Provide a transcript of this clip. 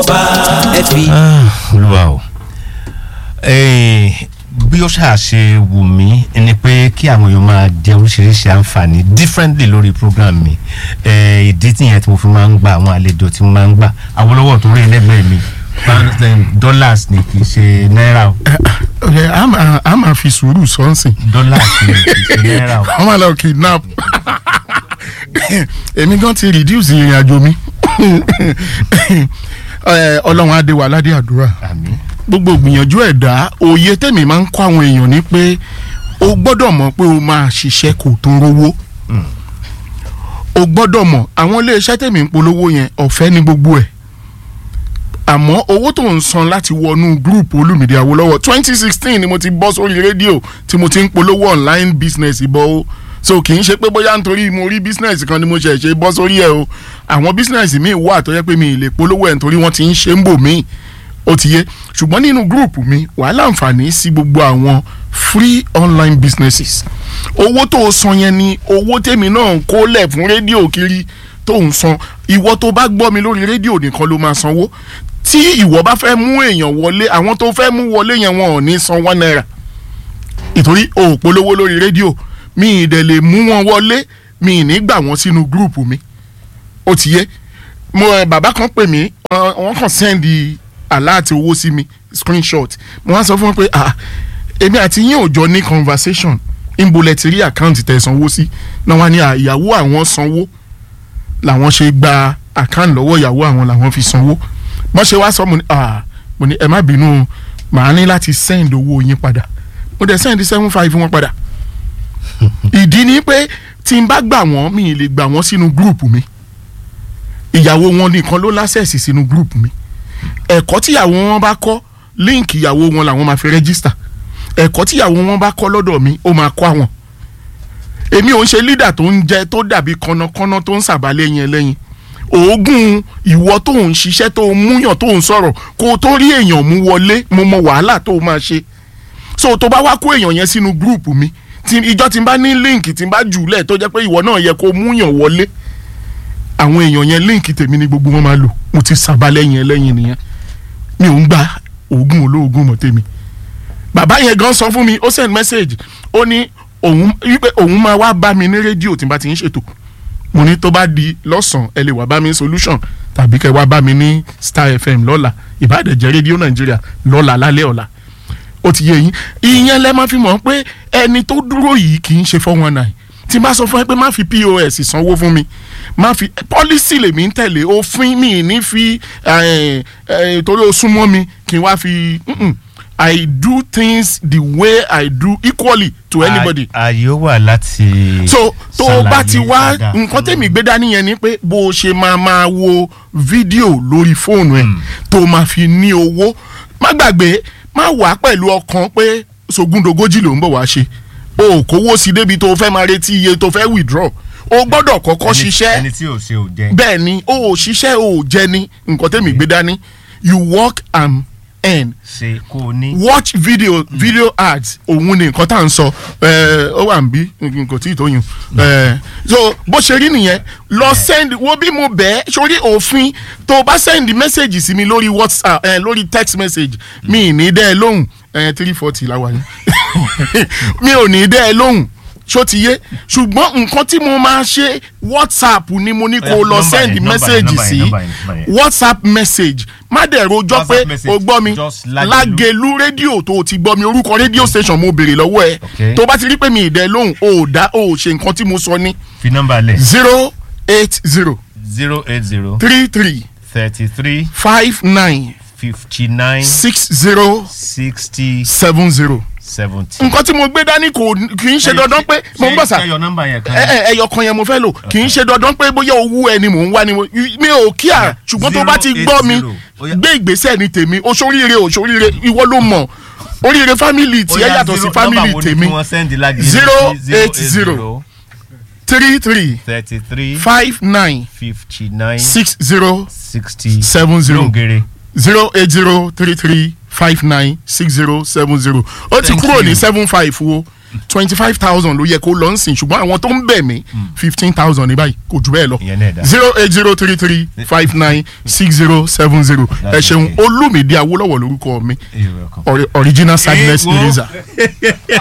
ẹ fi. olúwa o Eh, bí ó ṣáà ṣe wù mí ni pé kí àwọn èèyàn máa jẹ oríṣiríṣi àǹfààní differently lórí program mi Eh, ìdí tìyẹn tí mo fi máa ń gba àwọn àlejò tí mo máa ń gbà Awólọ́wọ̀ tó rí ẹlẹ́gbẹ̀ẹ́ mi pounds and dollars ni kì í ṣe náírà o ẹ a máa a máa fi sùúrù sọ́nsìn dollars ni kì í ṣe náírà o. wọ́n máa lọ kidnap èmi gan ti reduce ìrìn àjò mi Ẹ, ọlọ́run adé wa aládé àdúrà àmín gbogbo gbìyànjú ẹ̀dá òye tèmi máa ń kọ́ àwọn èèyàn ni pé o gbọ́dọ̀ mọ̀ pé o máa ṣiṣẹ́ kò tó rówó o gbọ́dọ̀ mọ̀ àwọn iléeṣẹ́ tèmi ń polówó yẹn ọ̀fẹ́ ní gbogbo ẹ̀ àmọ́ owó tó ń san láti wọnú gúrùpù olùmìdí Awólọ́wọ̀ twenty sixteen ni mo ti bọ́ sórí rédíò tí mo ti ń polówó online business ìbọn o so kì í ṣe pé bóyá nítorí mo rí business kan ni mo ṣẹ̀ ṣe bọ́ sórí ẹ̀ o àwọn business míì wà tó yẹ pé mi ì lè polówó ẹ̀ nítorí wọ́n ti ń ṣe ń bò míì ó ti yé ṣùgbọ́n nínú gúrùpù mi wàá láǹfààní sí gbogbo àwọn free online businesses owó tó o san yẹn ni owó tèmi náà ń kólẹ̀ fún rédíò kiri tó ń san ìwọ tó bá gbọ́ mi lórí rédíò nìkan ló máa sanwó tí ìwọ bá fẹ́ mú èèyàn wọlé àwọn tó fẹ́ mú wọlé yẹn wọn ò ní san one naira ìtorí o ò polówó lórí rédíò mi ì dẹ̀ lè mú wọn wọlé mi ì ní gbà wọ́n sínú gúrùpù mi ó ti yé mo ẹ bàbá kan pè mí wọ́n wọ́n kàn sẹ́ndì aláàtì owó sí mi screenshot mo wá sọ fún wọn pé ah èmi àti yín ò jọ ní conversation ìbòlẹ̀ ti rí àkáǹtì tẹ̀ sanwó sí náà wá ní à, ìyàwó àwọn sanwó làwọn ṣe gba àkáǹtì lọ́wọ́ ìyàwó àwọn làwọn fi sanwó wọ́n ṣe wá sọ mo ní ah mo ní ẹ má bínú màá ní láti send owó yín padà mo dẹ̀ send seven five wọn padà ìdí ni pé tí n bá gbà wọ́n mi ì lè gbà wọ́n sínú gúrùpù mi ìyàwó wọn nìkan ló lásẹ̀sì sínú gúrùpù mi ẹ̀kọ́ tíyàwó wọn bá kọ́ líǹkì ìyàwó wọn làwọn máa fi rẹ́gísítà ẹ̀kọ́ tíyàwó wọn bá kọ́ lọ́dọ̀ mi ó máa kọ́ àwọn èmi ò ń ṣe lídà tó ń jẹ tó dàbí kọ́nàkọ́nà tó ń sàbálẹ̀ yẹn lẹ́yìn oògùn ìwọ tó ń ṣiṣẹ́ tó ń múyàn tó ń sọ̀rọ̀ kó o tó rí èèyàn mú wọlé mo mọ wàhálà tó o máa ṣe so tó bá wá kó èèyàn yẹn sínú gúrùpù mi tí ìjọ tí n bá ní líǹkì tí n bá jùlẹ̀ tó jẹ́ pé ìwọ náà yẹ kó o múyàn wọlé àwọn èèyàn yẹn líǹkì tèmi ni gbogbo wọn máa lò mo ti sàbálẹ̀ yẹn lẹ́yìn nìyẹn mi ò ń gba oògùn olóògùn mọ́ tèmi bàbá yẹn gan sọ fún mi ó send message ó ní òun wípé òun máa wá bá mi ní rédíò tí n bá ti ń ṣètò mo ní tó bá di lọ́sàn-án ẹ lè wá bá mi ní solution tàbí kẹ́ wá bá mi ní star fm lọ́la ìbàdànjẹ́ rédíò nàìjíríà lọ́la lálẹ́ ọ̀la ó ti yé yín ìyẹn lẹ́ máa fi mọ̀ pé ẹni tó dúró yìí kì í ṣe four one nine tí n bá sọ fún ẹ pé má fi pos sanwó fún mi má fi policy lèmi ń tẹ̀lé òfin mi ní fi eh, eh, torí o súnmọ́ mi kí n wá fi mm-mm. I do things the way I do equally to anybody ààyè ó wà láti. so tó o bá ti ṣàlàyé wá dáadáa nǹkan fún tèmi gbé dání yẹn ni pé bó o ṣe máa máa wo fídíò lórí fóònù ẹ tó o máa fi ní owó má gbàgbé má wà pẹ̀lú ọkàn pé sogúndogójì ló ń bọ̀ wá ṣe o ò kówó sí débi tó o fẹ́ máa retí iye tó o fẹ́ withdraw o gbọ́dọ̀ kọ́kọ́ ẹni- ṣiṣẹ́ ẹni tí ò ṣe ò jẹ. bẹ́ẹ̀ ni o ò ṣiṣẹ́ o ò jẹ ni nǹkan tèmi gbé dání you work and earn ṣe kó o ní. watch video video ads òun ni nǹkan tá à ń sọ ẹ, ó wà ń bí nǹkan tí ì tó yùn ẹ, so bó ṣe rí nìyẹn lọ send wo bí mo bẹ́ẹ̀ sórí òfin tó o bá send message sí mi lórí whatsapp ẹ, lórí text message mi ì ní dẹ́ ẹ lóhùn three forty la wà ní mi ò ní dẹ́ ẹ lóhùn ṣó ti yé ṣùgbọ́n nǹkan tí mo máa ṣe whatsapp ni mo ní kó o lọ Nọ́mbà send yẹn, nọ́mbà yẹn, message nọ́mbà yẹn, sí nọ́mbà yẹn, nọ́mbà yẹn. whatsapp message má dẹ̀ rojọ́ pé WhatsApp message, o gbọ́ mi just Lágelú. lágelu rédíò tó o ti gbọ́ mi orúkọ rédíò station mo béèrè lọ́wọ́ ẹ Okay. tó bá ti rí pé mi ìdẹ lóhùn o ò dá o ò ṣe nǹkan tí mo sọ ní fi nọ́mbà lẹ̀. zero eight zero zero eight zero three three thirty three five nine fifty nine six zero sixty seven zero seventy. nǹkan tí mo gbé dání kò kì í ṣe dandan pé mo ń bọ̀ sà ṣe yọ nọ́mbà yẹn kan. ẹ ẹ ẹyọ kan yẹn mo fẹ́ lò kì í ṣe dandan pé bóyá owó ẹni mò ń wá ni mo mi ò kíá ṣùgbọ́n tó bá ti gbọ́ mi 080, ó yá. gbé ìgbésẹ̀ ní tèmi oṣoríire oṣoríire ìwọ ló mọ̀ oríire fámìlì tiẹ̀ yàtọ̀ sí fámìlì tèmi zero eight zero three three thirty three five nine fifty nine six zero sixty seven zero lóńgèrè. zero eight zero three three five nine six zero seven zero ó ti Thank kúrò ní you. seven five wo twenty five thousand ló yẹ kó lọ ń sìn ṣùgbọ́n àwọn tó ń bẹ̀ mí fifteen thousand ní báyìí kò jù bẹ́ẹ̀ lọ Ìyẹn náà dá. zero eight zero three three five nine six zero seven zero ẹ That's ṣeun okay. olúmídé awólọ́wọ̀ lórúkọ mi You're welcome. Ori- original sadness Eh, wo. eraser.